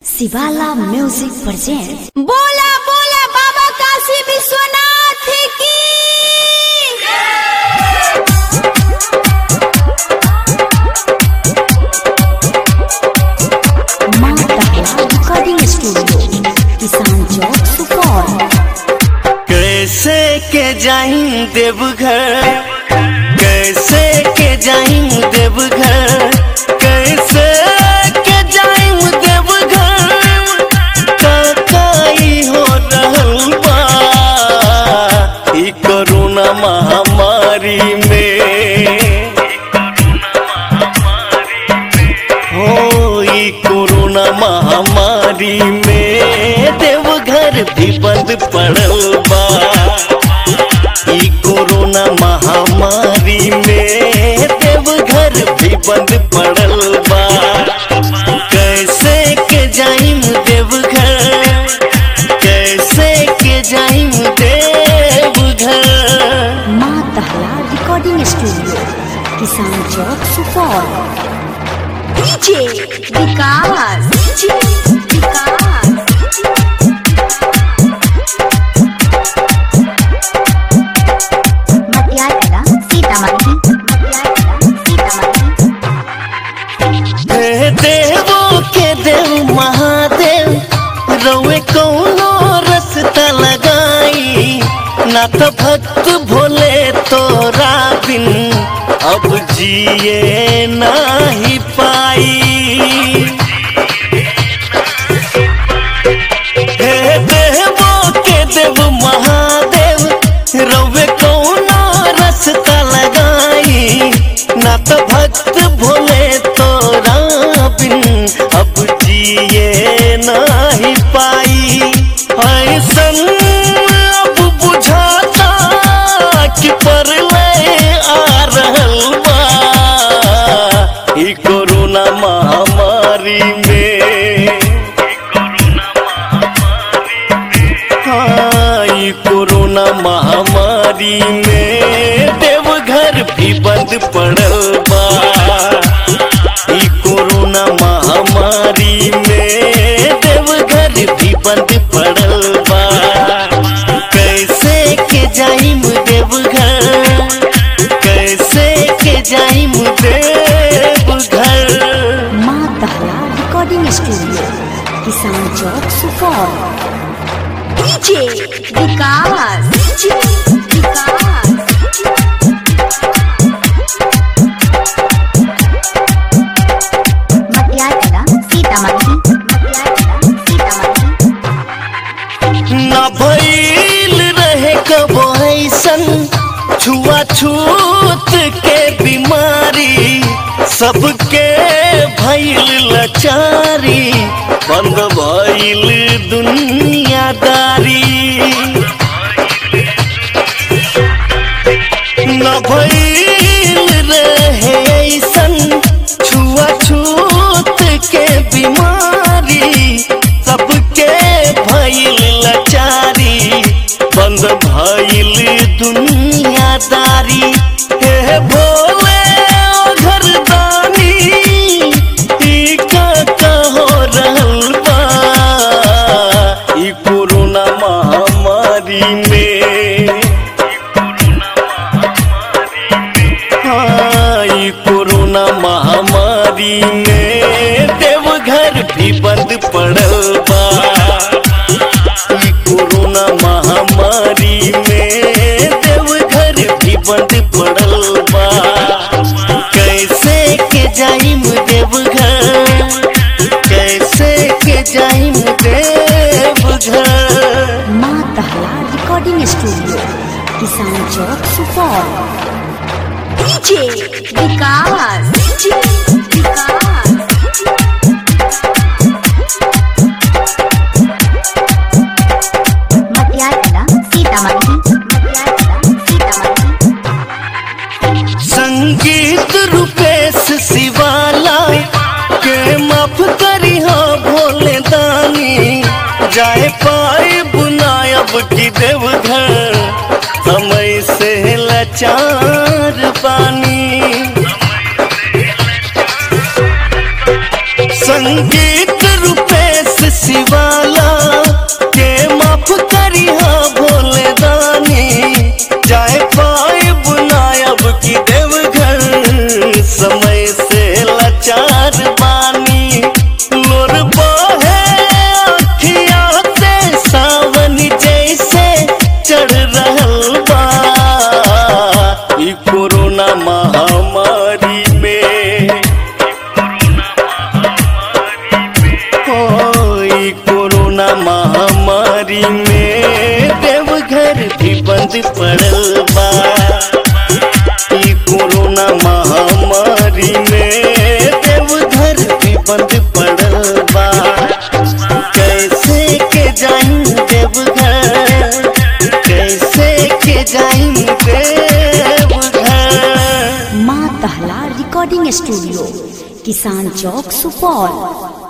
शिवाला music present बोला बोला बाबा काशी विश्वनाथ की माँ तकला रिकॉर्डिंग स्टूडियो किसान चौक सुपौल कैसे के जाई देवघर कैसे के जाई देवघर कैसे के जाई देवघर काकाई हो रहल बा ई कोरोना महामारी में हो ई कोरोना महामारी में देवघर भी बंद पड़ल बा ई कोरोना महामारी में देवघर भी बंद पड़ल बा कैसे के जाइम देवघर कैसे के जाइम देवघर माँ तहला recording studio Kisan Chowk Supaul DJ Vikas DJ Vikas Matiyala Sitamarhi Matiyala Sitamarhi हे देवो के देव महादेव रउए कौनो रस्ता लगाई ना तो भक्त भोले तोरा बिन अब जिए नाही पाई हे देवो के देव महादेव रउए कौनो रस्ता लगाई ना तो भक्त भोले तोरा बिन अब जिए नाही पाई ऐसन अब बुझाता कि परलय आ रहल बा ई कोरोना महामारी में हाँ, ई कोरोना महामारी में देवघर भी बंद पड़ल बा ई कोरोना महामारी में देवघर भी बंद पड़ल बा कैसे के जाइम देवघर कैसे के जाइम देवघर माँ तहला recording studio Kisan Chowk Supaul DJ Vikas DJ Vikas Matiyala Sitamarhi Matiyala Sitamarhi न भइल रहे कबो ऐसन छुआछूत के बीमारी सबके भइल लचारी बंद भइल दुनियादारी न भइल रहे ऐसन छुआछूत के बीमारी सबके भइल लचारी बंद भइल दुनियादारी हे भोले ओ घरदानी ई का हो रहल बा ई कोरोना महामारी में हाँ, ई कोरोना महामारी में देवघर भी बंद पड़ल बा ई कोरोना महामारी में देवघर भी बंद पड़ल बा कैसे के जाइम देवघर कैसे के जाइम देवघर माँ तहला recording studio Kisan Chowk Supaul DJ Vikas DJ Vikas Matiyala Sitamarhi Matiyala Sitamarhi संगीत रूपेश शिवाला के माफ करी हो भोले दानी जाए पाए बुनायब की देवघर समय से लाचार पानी संगीत रूपेश बंद पड़ल बा ई कोरोना महामारी में देवघर भी बंद पड़ल बा कैसे के जाई देवघर कैसे के जाई देवघर माँ दहला रिकॉर्डिंग स्टूडियो किसान चौक सुपौल